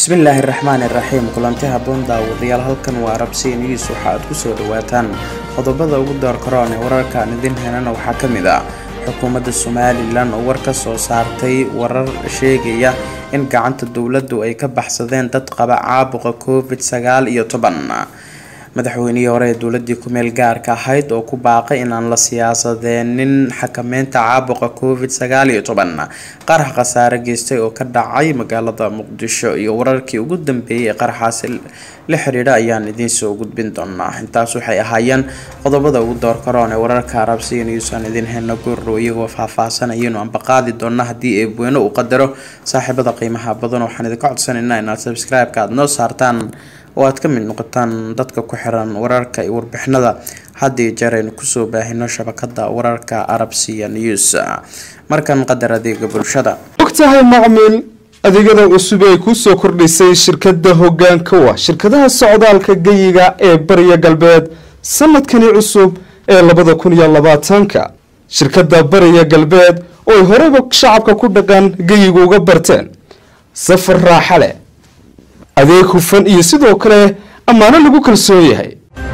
bismillaahi raxmaani raxiim kulanti haboon daawadayaal halkan waa arabsi news waxa aad kusoo dhawaataan qodobada ugu doorkaroon ee wararka aan idin helana waxaa ka mid ah xukuumadda somalilan oo war ka soo saartay warar sheegaya in gacanta dowladdu ay ka baxsadeen dad qaba caabuqa covid sagaal iyo toban madaxweynihii hore ee dowladii ku-meel gaarka ahayd oo ku baaqay inaan la siyaasadeenin xakameynta caabuqa covid sagaal iyo toban qarax khasaare geystay oo ka dhacay magaalada muqdisho iyo wararkii ugu dambeeyay ee qaraxaasi la xiriidha ayaan idiin soo gudbin doonaa intaas waxay ahaayeen qodobada ugu doorkaroon ee wararka arabsiga news aan idiin helna goorrow iyagoo faahfaahsanayaynu anbaqaadi doona haddii eebweyne uu qadaro saaxiibada qiimaha badan waxaan idinka codsanaynaa inaad subscribe-ka aada noo saartaan oo aad ka mid noqotaan dadka ku xiran wararka iyo warbixinada haddii jeer aynu kusoo baahino shabakada wararka arabsiya news markan qadar adeega bulshada ogtahay macmiil adeegyada cusub ay kusoo kordhisay shirkada hogaanka wa shirkadaha socdaalka geyiga ee bariya galbeed sanadkani cusub ee labada kun iyo labaatanka shirkada bariya galbeed oo ay horeyba shacabka ku dhaqan geyiga uga barteen safar raaxa leh adeeg hufan iyo sidoo kale ammaano lagu kalsoon yahay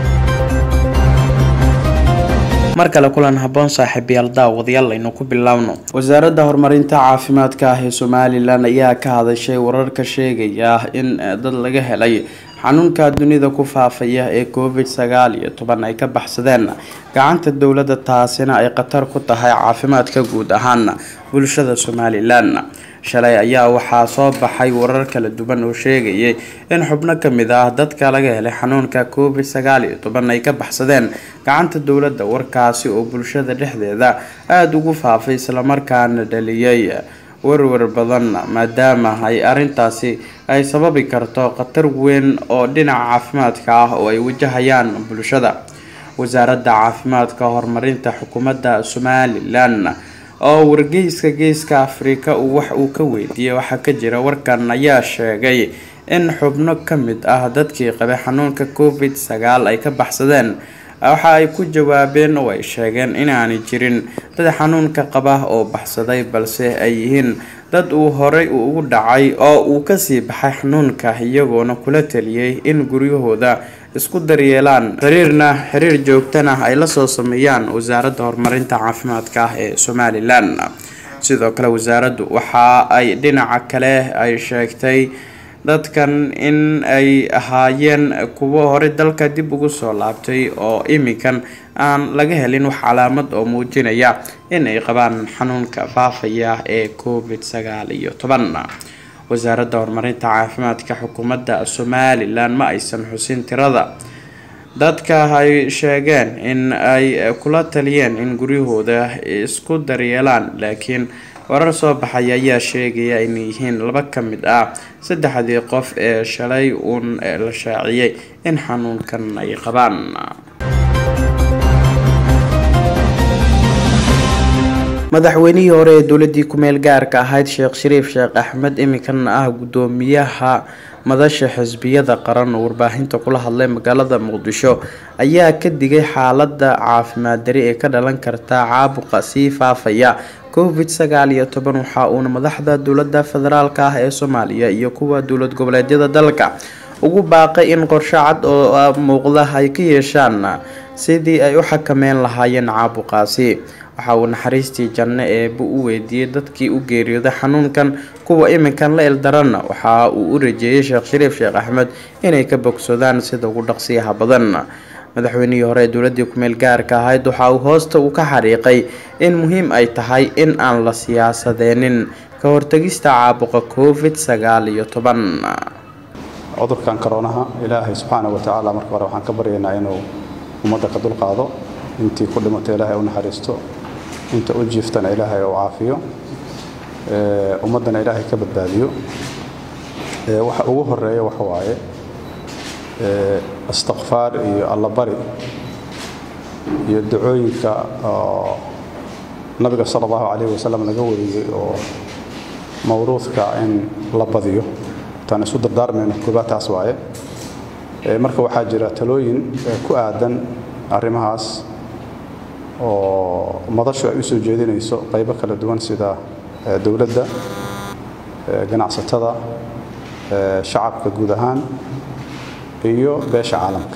mar kale kulan haboon saaxiibayaal daawadayaal aynu ku biloawno wasaaradda horumarinta caafimaadka ah ee somalilan ayaa ka hadashay wararka sheegaya in dad laga helay xanuunka dunida ku faafaya ee covid sagaal iyo toban ay ka baxsadeen gacanta dowladda taasina ay khatar ku tahay caafimaadka guud ahaan bulshada somalilan shalay ayaa waxaa soo baxay warar kala duwan oo sheegayay in xubno kamid ah dadka laga helay xanuunka covid sagaal iyo toban ay ka baxsadeen gacanta dowladda warkaasi oo bulshada dhexdeeda aada ugu faafay islamarkaana dhaliyay warwar badan maadaama ay arintaasi ay sababi karto khatar weyn oo dhinaca caafimaadka ah oo ay wajahayaan bulshada wasaaradda caafimaadka horumarinta xukuumadda somalilan oo wargeyska geeska afrika uu wax uu ka weydiiyay waxaa ka jira warkan ayaa sheegay in xubno ka mid ah dadkii qabay xanuunka covid sagaal ay ka baxsadeen waxa ay ku jawaabeen oo ay sheegeen inaanay jirin dad xanuunka qaba oo baxsaday balse ay yihiin dad uu horey ugu dhacay oo uu kasii baxay xanuunka iyagoona kula taliyay in guryahooda isku daryeelaan xiriirna xiriir joogtana ay lasoo sameeyaan wasaaradda horumarinta caafimaadka ah ee somalilan sidoo kale wasaaraddu waxa ay dhinaca kale ay sheegtay dadkan in ay ahaayeen kuwo horey dalka dib ugu soo laabtay oo iminkan aan laga helin wax calaamad oo muujinaya in ay qabaan xanuunka faafaya ee covid sagaal iyo toban wasaaradda horumarinta caafimaadka xukuumadda somalilan ma aysan xusin tirada dadka ay sheegeen in ay kula taliyeen in guryahooda isku daryeelaan laakiin warar soo baxaya ayaa sheegaya inay yihiin laba ka mid ah saddexdii qof ee shalay uun la shaaciyay in xanuunkan ay qabaan madaxweynihii hore ee dowladii ku-meel gaarka ahayd sheekh shariif sheekh axmed iminkana ah gudoomiyaha madasha xisbiyada qaran oo warbaahinta kula hadlay magaalada muqdisho ayaa ka digay xaalada caafimaad dari ee ka dhalan karta caabuqa sii faafaya covid sagaal iyo toban waxa uuna madaxda dowlada federaalk ah ee soomaaliya iyo kuwa dowlad goboleedyada dalka ugu baaqay in qorshe cad oo muuqda ay ka yeeshaan sidii ay u xakameyn lahaayeen caabuqaasi waxa uu naxariistii janno eeba u weydiiyey dadkii u geeriyooday xanuunkan kuwa iminkan la ildaranna waxa uu u rajeeyay sheekh shariif sheekh axmed inay ka bogsadaan sida ugu dhaqsiyaha badan madaxweynihii hore ee dowladii ku-meel gaarka ahayd waxa uu hoosta uu ka xariiqay in muhiim ay tahay in aan la siyaasadeenin ka hortagista caabuqa covid sagaal iyo toban cudurkan koroonaha ilaahay subxaana wa tacaala marka hore waxaan ka baryaynaa inuu ummadda ka dulqaado intii ku dhimato ilaahay u naxariisto inta u jiiftana ilaahay u caafiyo ummaddana ilaahay ka badbaadiyo waxa ugu horeeya waxa waaye istikfaar iyo allabari iyo ducooyinka oo nabiga sala allahu calayhi wasalam laga wariyey oo mawruudka in la badiyo taan isu dardaarmayno koobaad taas waaye marka waxaa jira talooyin ku aadan arrimahaas oo madashu ay u soo jeedinayso qaybo kala duwan sida dowladda ganacsatada shacabka guud ahaan iyo beesha caalamka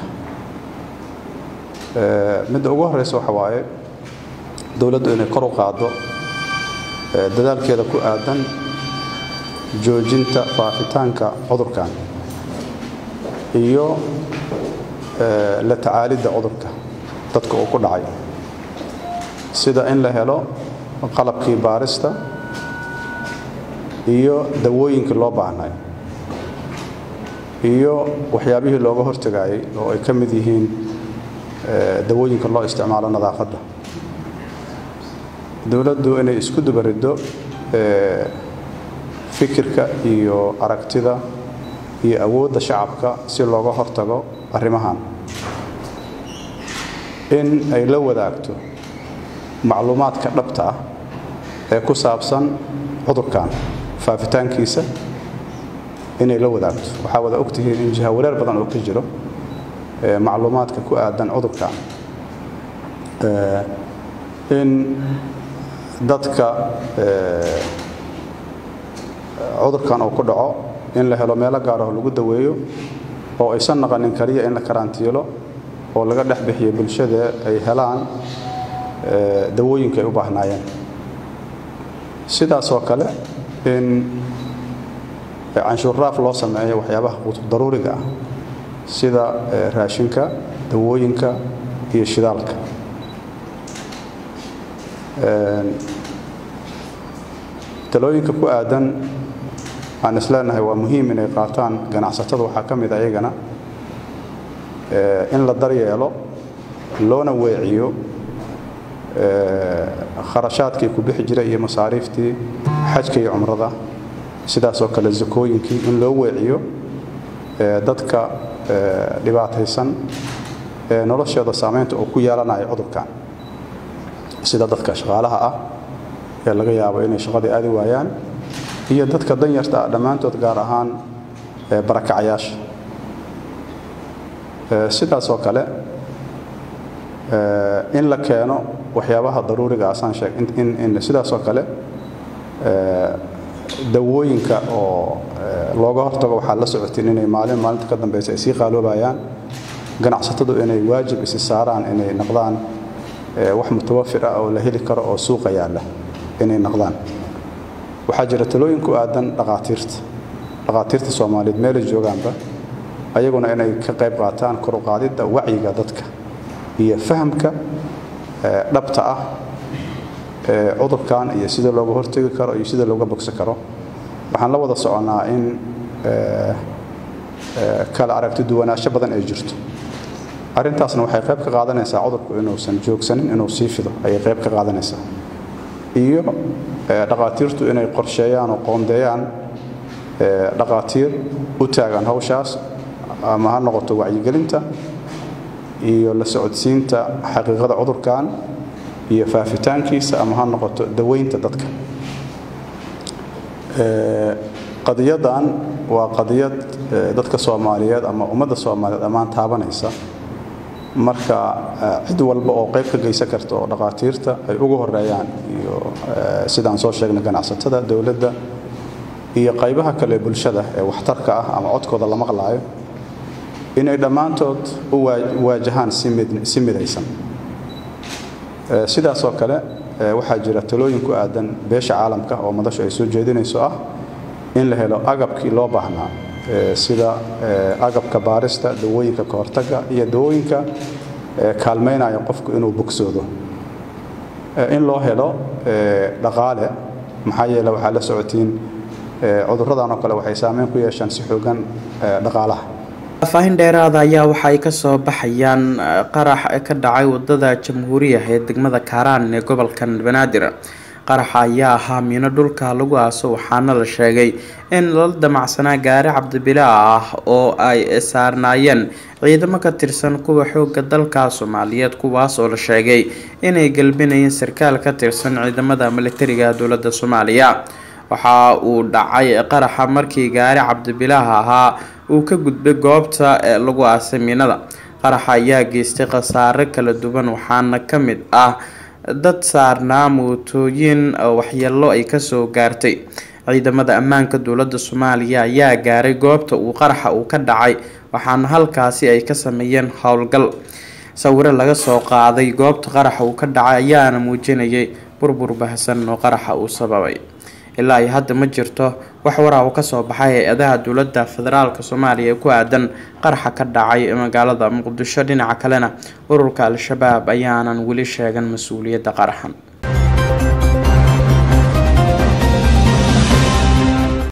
midda ugu horeysa waxa waaye dowladdu inay kor u qaaddo dadaalkeeda ku aadan joojinta faafitaanka cudurkan iyo la tacaalidda cudurka dadka uu ku dhacay sida in la helo qalabkii baarista iyo dawooyinkii loo baahnay iyo waxyaabihii looga hortagayay oo ay ka mid yihiin dawooyinka loo isticmaalo nadaafadda dowladdu inay isku dubariddo fikirka iyo aragtida iyo awoodda shacabka si looga hortago arrimahan in ay la wadaagto macluumaadka dhabta ah ee ku saabsan cudurkan faafitaankiisa inay la wadaagto waxaa wada ogtihiin in jiha wareer badan oo ka jiro macluumaadka ku aadan cudurkan in dadka cudurkan uu ku dhaco in la helo meelo gaaraho lagu daweeyo oo aysan naqanin kaliya in la karantiilo oo laga dhex bixiyo bulshada ay helaan dawooyinka ay u baahnaayeen sidaas oo kale in canshuurraaf loo sameeyo waxyaabaha daruuriga ah sida raashinka dawooyinka iyo shidaalka talooyinka ku aadan aan isleenahay waa muhiim inay qaataan ganacsatada waxaa ka mid a iyagana in la daryeelo loona weeciyo kharashaadkii ku bixi jiray iyo masaariiftii xajka iyo cumrada sidaasoo kale zakooyinkii in loo weeciyo dadka dhibaataysan ee noloshooda saamaynta uu ku yeelanayo cudurkan sida dadka shaqaalaha ah ee laga yaabo inay shaqadii aadi waayaan iyo dadka danyarta ah dhammaantood gaar ahaan barakacayaasha sidaasoo kale in la keeno waxyaabaha daruuriga asaan sheeg in sidaasoo kale dawooyinka oo looga hortago waxaad la socotiin inay maalin maalinta ka dambaysa ay sii qaaloobayaan ganacsatadu inay waajib isi saaraan inay noqdaan wax mutawafir ah oo la heli karo oo suuqa yaalla inay noqdaan waxaa jira talooyin ku aadan dhaqaatiirta dhaqaatiirta soomaaliyeed meelay joogaanba ayaguna inay ka qayb qaataan kor u qaadidda wacyiga dadka iyo fahamka dhabta ah cudurkan iyo sida looga hortegi karo iyo sida looga bogsan karo waxaan la wada soconnaa in kala aragti duwanaansho badan ay jirto arrintaasna waxay qayb ka qaadanaysaa cudurku inuusan joogsanin inuu sii fido ayay qayb ka qaadanaysaa iyo dhaqaatiirtu inay qorsheeyaan oo qoondeeyaan dhaqaatiir u taagan hawshaas ama ha noqoto wacyigelinta iyo la socodsiinta xaqiiqada cudurkan iyo faafitaankiisa ama ha noqoto daweynta dadka qadiyadan waa qadiyad dadka soomaaliyeed ama ummadda soomaaliyeed ammaan taabanaysa marka cid walba oo qayb ka geysan karta oo dhaqaatiirta ay ugu horeeyaan iyo sidaan soo sheegnay ganacsatada dowladda iyo qaybaha kale bulshada ee waxtarka ah ama codkooda la maqlaayo inay dhammaantood u waajahaan si midaysan sidaasoo kale waxaa jira talooyin ku aadan beesha caalamka oo madashu ay soo jeedinayso ah in la helo agabkii loo baahnaa sida agabka baarista dawooyinka kahortaga iyo dawooyinka kaalmaynaya qofku inuu bogsoodo in loo helo dhaqaale maxaa yeele waxaa la socotiin cudurradan oo kale waxay saameyn ku yeeshaan si xoogan dhaqaalaha faahfaahin dheeraada ayaa waxa ay kasoo baxayaan qarax ka dhacay wadada jamhuuriya ee degmada kaaraan ee gobolka banaadir qaraxa ayaa ahaa miino dhulka lagu aaso waxaana la sheegay in lala damacsanaa gaari cabdibila ah oo ay saarnaayeen ciidamo ka tirsan kuwa xooga dalka soomaaliyeed kuwaas oo la sheegay inay galbinayeen sarkaal ka tirsan ciidamada militariga dowlada soomaaliya waxa uu dhacay qaraxa markii gaari cabdibilaah ahaa uu ka gudbay goobta lagu aasay miinada qaraxa ayaa geystay khasaare kala duwan waxaana ka mid ah dad saarnaa mootooyin waxyeelo ay kasoo gaartay ciidamada ammaanka dowladda soomaaliya ayaa gaaray goobta uu qaraxa uu ka dhacay waxaana halkaasi ay ka sameeyeen howlgal sawiro laga soo qaaday goobta qaraxa uu ka dhacay ayaana muujinayay burbur baahsan oo qaraxa uu sababay ilaa iyo hadda ma jirto wax waraa uu kasoo baxay hay-adaha dowladda federaalk soomaaliya ee ku aadan qaraxa ka dhacay magaalada muqdisho dhinaca kalena ururka al-shabaab ayaanan weli sheegan mas-uuliyadda qaraxan